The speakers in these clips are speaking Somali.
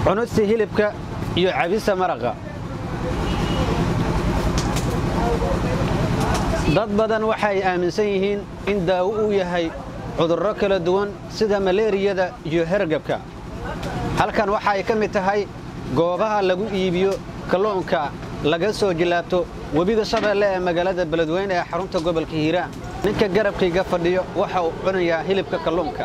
cunista hilibka iyo cabista maraqa dad badan waxay aaminsan yihiin in daawo uu yahay cudurro kala duwan sida maleeriyada iyo hergabka halkan waxa ay ka mid tahay goobaha lagu iibiyo kalluunka laga soo jilaabto webiga shabeelle ee magaalada beledweyne ee xarunta gobolka hiiraan ninka garabkayga fadhiyo waxa uu cunayaa hilibka kalluunka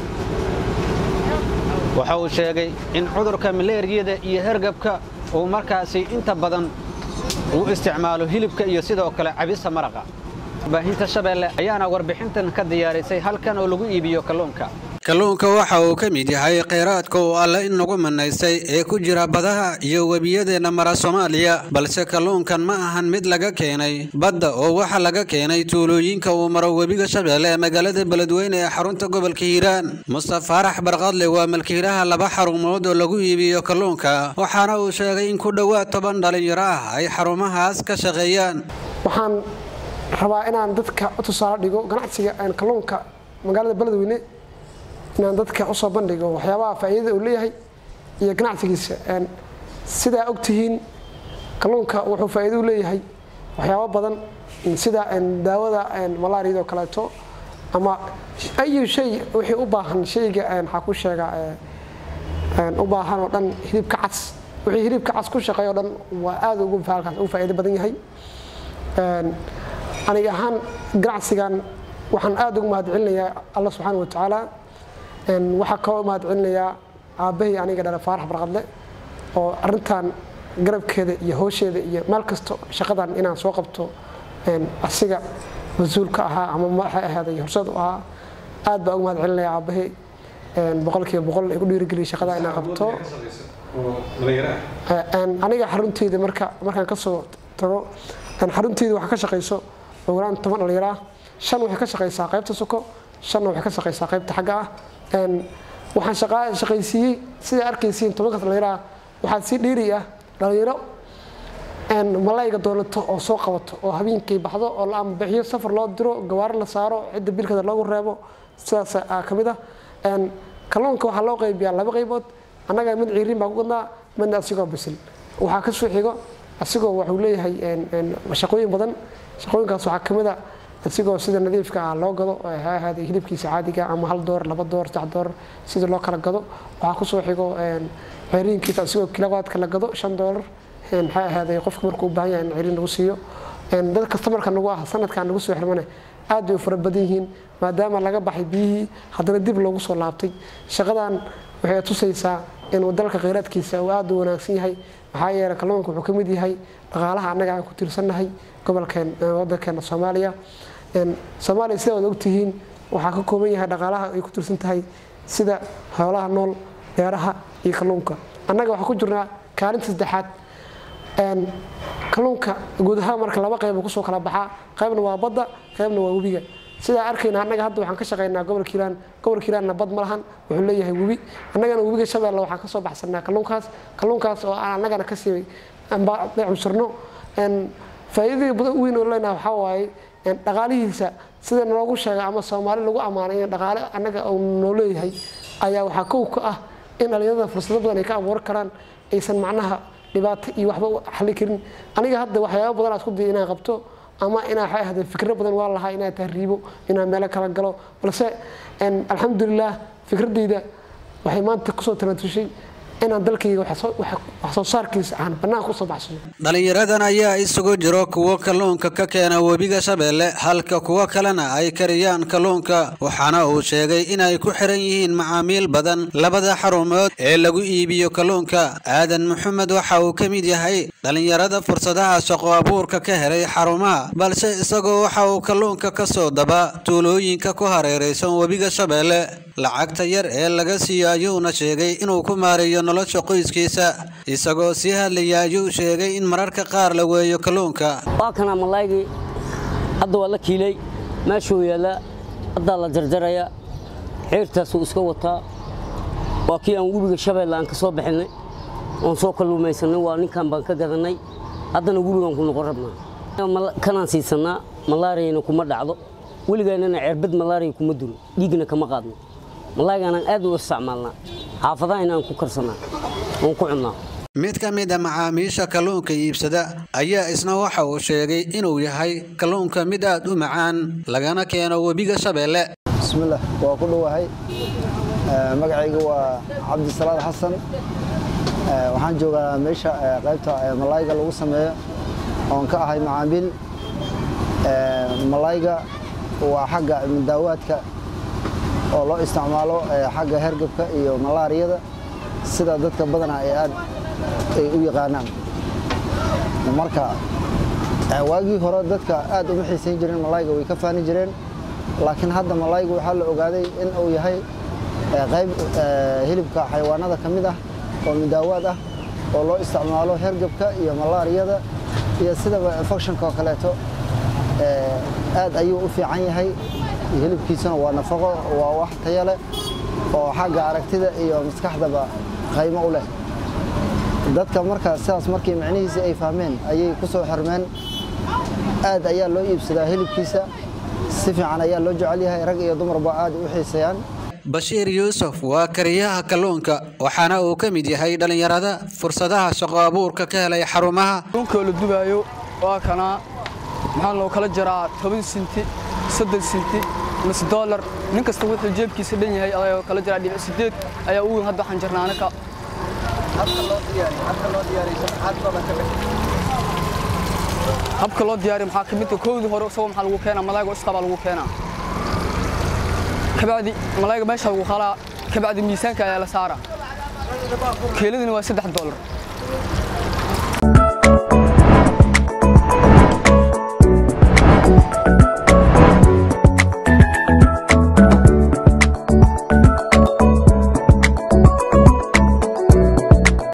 waxa uu sheegay in cudurka maleeriyada iyo hergabka uu markaasi inta badan uu isticmaalo hilibka iyo sidoo kale cabista maraqa baahinta shabeelle ayaana warbixintan ka diyaarisay halkan oo lagu iibiyo kalluunka kalluunka waxa uu ka mid yahay kheyraadka uu alle inagu manaystay ee ku jira badaha iyo webiyadeenna mara soomaaliya balse kalluunkan ma ahan mid laga keenay badda oo waxa laga keenay tuulooyinka uu maro webiga shabeelle ee magaalada beledweyne ee xarunta gobolka hiiraan mustaf faarax barqadle waa malkiilaha laba xarumood oo lagu iibiyo kalluunka waxaana uu sheegay in ku dhowaad toban dhalinyaro ah ay xarumahaas ka shaqeeyaan waxaan rabaa inaan dadka u tusaale dhigo ganacsiga kalluunka magaalada beledweyne inaan dadka usoo bandhigo waxyaabaha faa'iidada uu leeyahay iyo ganacsigiisa sidaa ogtihiin kalluunka wuxuu faa'iido u leeyahay waxyaabo badan sida daawada malaariyada oo kaleeto ama ayu shay wixii u baahan shayga waxaa ku sheega u baahan oo dhan hilibka cas wixii hilibka cas ku shaqeeya o dhan waa aad ugu halkaas ugu faa'iido badan yahay aniga ahaan ganacsigan waxaan aad ugu mahad celinayaa alla subxaana wa tacaala waxaa kaloo mahad celinayaa aabbahay aniga dhala faarax barqadle oo arintan garabkeeda iyo hoosheeda iyo meel kasto shaqadan inaan soo qabto asiga mas-uulka ahaa ama madaxa ahaaday horseed u ahaa aad baa ugu mahad celinaya aabbahay boqolkiiba boqol igu dhiirigeliyay shaqada inaan qabto aniga xarunteyda marka markaan kasoo tago xarunteyda waxaa ka shaqayso ogolaan toban dhalinyaro ah shan waxay ka shaqaysaa qaybta suko shanna waxay ka shaqaysaa qaybta xagga ah waxaan shaqaysiiyey sidaa arkaysiin tobankaas dhalinyaro ah waxaa sii dheeri ah dhalinyaro malayga doonato oo soo qabato oo habeenkii baxdo oo la amabixiyo safar loo diro gawaaro la saaro cidda bilkada loogu reebo sidaas ka mid ah kalluunka waxaa loo qaybiyaa laba qaybood annaga mid ciiriin baa ku gadnaa midna asigoo bisil waxaa ka soo xigo asigoo wuxuu leeyahay shaqooyin badan shaqooyinkaas waxaa ka mid a asigoo sida nadiifka ah loo gado ha ahaaday hilibkiisa caadiga ama hal door laba door saddex door sida loo kala gado waxaa kusoo xigo ceriinkiisa asigoo kilowaadka la gado shan doolar maxaa ahaaday qofka markuu u baahan yahay in ceriin lagu siiyo dad kastamarka nagu ah sanadkan nagu soo xirmane aad bay u fara badan yihiin maadaama laga baxay biyihii haddana dib loogu soo laabtay shaqadan waxay tusaysaa inuu dalka kheyraadkiisa uu aad u wanaagsan yahay maxaa yeelay kalluunka wuxuu ka mid yahay dhaqaalaha annaga aan ku tiirsannahay gobolkeen wadankeena soomaaliya soomaaliya sida waad ogtihiin waxaa ka kooban yahay dhaqaalaha ay ku tiirsan tahay sida xoolaha nool beeraha iyo kalluunka annaga waxaa ku jirnaa kaalinta saddexaad kalluunka guud ahaan marka laba qayb kusoo kala baxaa qaybna waa badda qaybna waa webiga sidaa arkayna annaga hadda waxaan ka shaqaynaa gobolka hiiraan gobolka hiiraanna bad ma lahan wuxuu leeyahay webi annagana webiga shabeelle waxaan kasoo baxsanaa kalluunkaas kalluunkaas oo aan annagana kasii cunsurno faa'iidada badan weyn oo leenaha waxaa waaye dhaqaalihiisa sida naloogu sheega ama soomaali lagu ammaanay in dhaqaale annaga uu noo leeyahay ayaa waxaa kow ka ah in dhalinyarada fursado badan ay ka abuuran karaan aysan macnaha dhibaato iyo waxba xali karin aniga hadda waxyaaba badan aad ku daya inaan qabto ama inaa waxay ahayd fikro badan waa lahaa inaan tahriibo inaan meelo kala galo balse alxamdulilah fikradeyda waxay maanta kusoo talatushay inaan dalkayga wax soo saarkiisa aan bannaanka usoo baxsano dhalinyaradan ayaa isugu jiro kuwo kalluunka ka keena webiga shabeelle halka kuwo kalena ay kariyaan kalluunka waxaana uu sheegay inay ku xiran yihiin macaamiil badan labada xarumood ee lagu iibiyo kalluunka aadan maxamed waxa uu ka mid yahay dhalinyarada fursadaha shaqo abuurka ka helay xarumaha balse isagoo waxa uu kalluunka ka soo daba tuulooyinka ku hareeraysan webiga shabeelle lacagta yar ee laga siiyo ayuuna sheegay inuu ku maareeyo nolosha qoyskiisa isagoo sii hadlaya ayuu sheegay in mararka qaar la weeyo kalluunka waa kana malaygii hadda waa la kiilay meeshuu yaallaa haddaa la jarjaraya xiirtaasuu iska wataa waa kii aan webiga shabeelle aan ka soo bixinay oon soo kalluumaysanay waa ninkan baan ka gadannay haddana webigaan ku noqon rabnaa kanaan siisannaa malaariyana kuma dhacdo weligaanana cerbad malaariya kuma duro dhiigna kama qaadno malaaygaanaan aad u isticmaalnaa xaafadaha inaan ku karsanaa oon ku cunnaa mid ka mid a macaamiisha kalluunka iibsada ayaa isna waxa uu sheegay inuu yahay kalluunka mid aad u macaan lagana keeno webiga shabeelle bismillah waa ku dhowahay magacayga waa cabdisalaad xasan waxaan joogaa meesha qaybta malayga lagu sameeyo oon ka ahay macaamiil malayga waa xagga daawaadka oo loo isticmaalo xagga hergebka iyo malaariyada sida dadka badana ay aad ay u yaqaanaan marka waagii hore dadka aad uma xiisayn jireen malayga way ka faani jireen laakiin hadda malayga waxaa la ogaaday in uu yahay qayb hilibka xayawaanada ka mid ah oo midaawaad ah oo loo isticmaalo hergebka iyo malaariyada iyo sidaba infectionka oo kaleeto aad ayuu u fiican yahay hilibkiisuna waa nafaqo waa wax taya leh oo xagga aragtida iyo maskaxdaba qaymo u leh dadka marka sidaas markii micnihiisii ay fahmeen ayay ku soo xirmeen aad ayaa loo iibsadaa hilibkiisa si fiican ayaa loo jecel yahay rag iyo dumarba aad u xiiseeyaan bashiir yuusuf waa kariyaha kalluunka waxaana uu ka mid yahay dhallinyarada fursadaha shaqo abuurka ka helay xarumaha kalluunkoo la dubaayo waa kanaa maxaa loo kala jaraa toban sinti soddon sinti nus doolar nin kasta wuxuu jeebkiisa dhan yahay ayaa kala jaraa dhibic sideed ayaa u weyn hadda waxaan jirnaa anaka habka loo diyaariyo maxaa ka mid ah koowdii hore isagoo maxaa lagu keenaa malaayga isqa baa lagu keenaa kabacdi malaayga meesha lagu qalaa kabacdi miisaanka ayaa la saaraa keeladina waa saddex doolar